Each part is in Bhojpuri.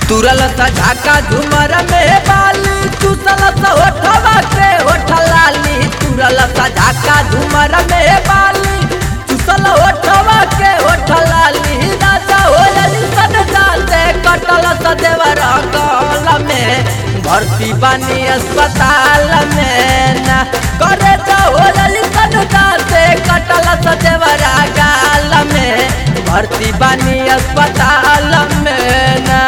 तुरल सा झाका झुमर में बाली चुसल सा होठवा के होठ लाली तुरल सा झाका झुमर में बाली चुसल होठवा के होठ लाली राजा होली सन जाते कटल सा देवर कल में भर्ती बानी अस्पताल में ना करे तो होली सन जाते कटल सा देवर गाल में भर्ती बानी अस्पताल में ना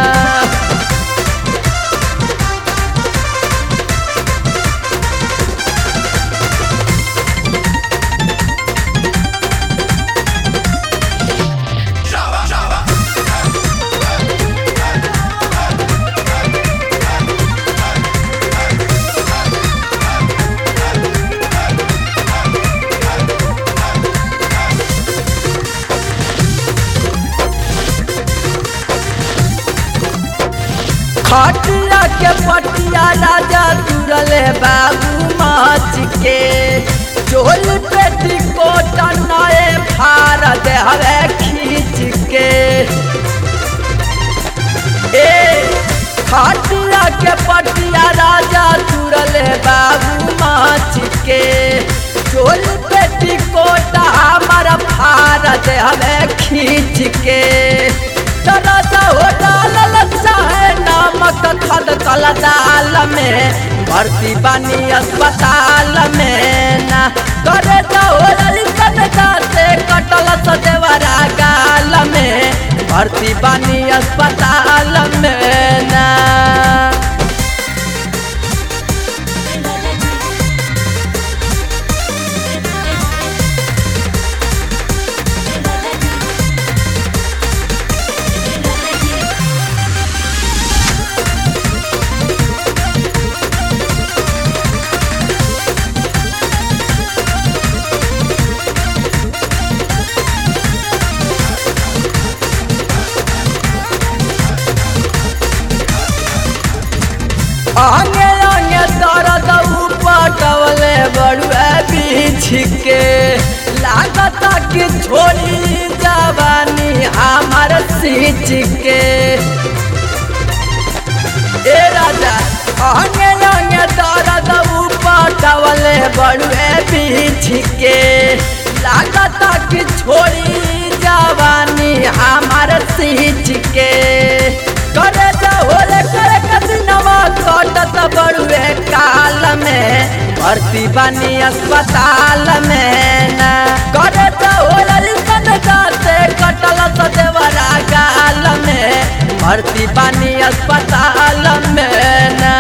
खटिया के पटिया राजा तुरले बाबू माच के चोल पेटी कोट नए फार दे हवे खींच के ए खटिया के पटिया राजा तुरले बाबू माच के चोल पेटी कोट हमारा फार दे हवे खींच के तरसा हो डालल चाहे नमक खद कल दाल में भर्ती बानी अस्पताल में ना करे जाओ सन जाते कटल सदेवरा गाल में भर्ती बानी अस्पताल में ना आगे आगे दर्द पटवले बड़ुए बीछ के लागत कि छोड़ी जवानी हमार सींच के ए राजा आगे आगे दर्द पटवले बड़ुए बीछ के लागत कि छोड़ी जवानी हमार सींच के करे होले करे कदिनवा कटत बड़ुए काल में भर्ती बानी अस्पताल में ना करे होले सन जाते कटल सदेवरा गाल में भर्ती बानी अस्पताल में ना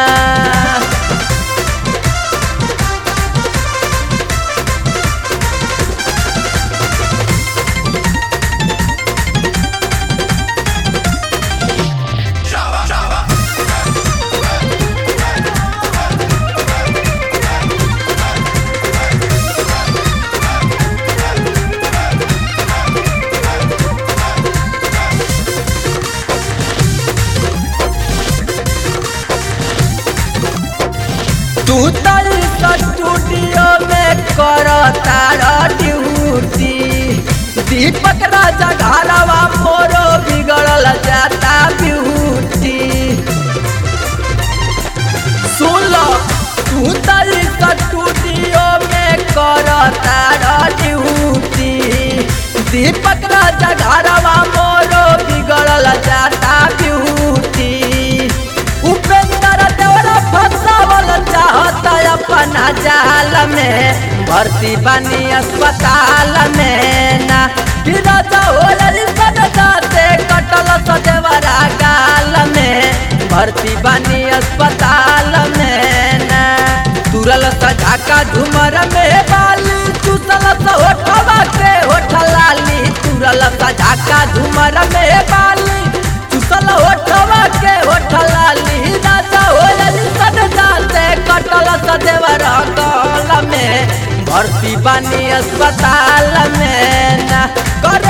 तू तल स्टूडियो में कर तारा ड्यूटी दीपक राजा घरवा मोरो बिगड़ल जाता ब्यूटी सुन लो तू तल स्टूडियो में कर तारा ड्यूटी दीपक राजा घरवा मोरो बिगड़ल जाता ब्यूटी उपेंद्र देवरा फसावल चाहता अपना जाल में भर्ती बनी अस्पताल में ना गिरा होली सन जाते कटल सदेवरा गाल में भर्ती बनी अस्पताल में ना तुरल सझाका झुमर में बाली चुसल सा होठवा के होठ लाली तुरल सझाका झुमर में बाली चुसल होठवा के होठ लाली राजा होली सन जाते कटल सदेवर कल में भर्ती बानी अस्पताल में ना करे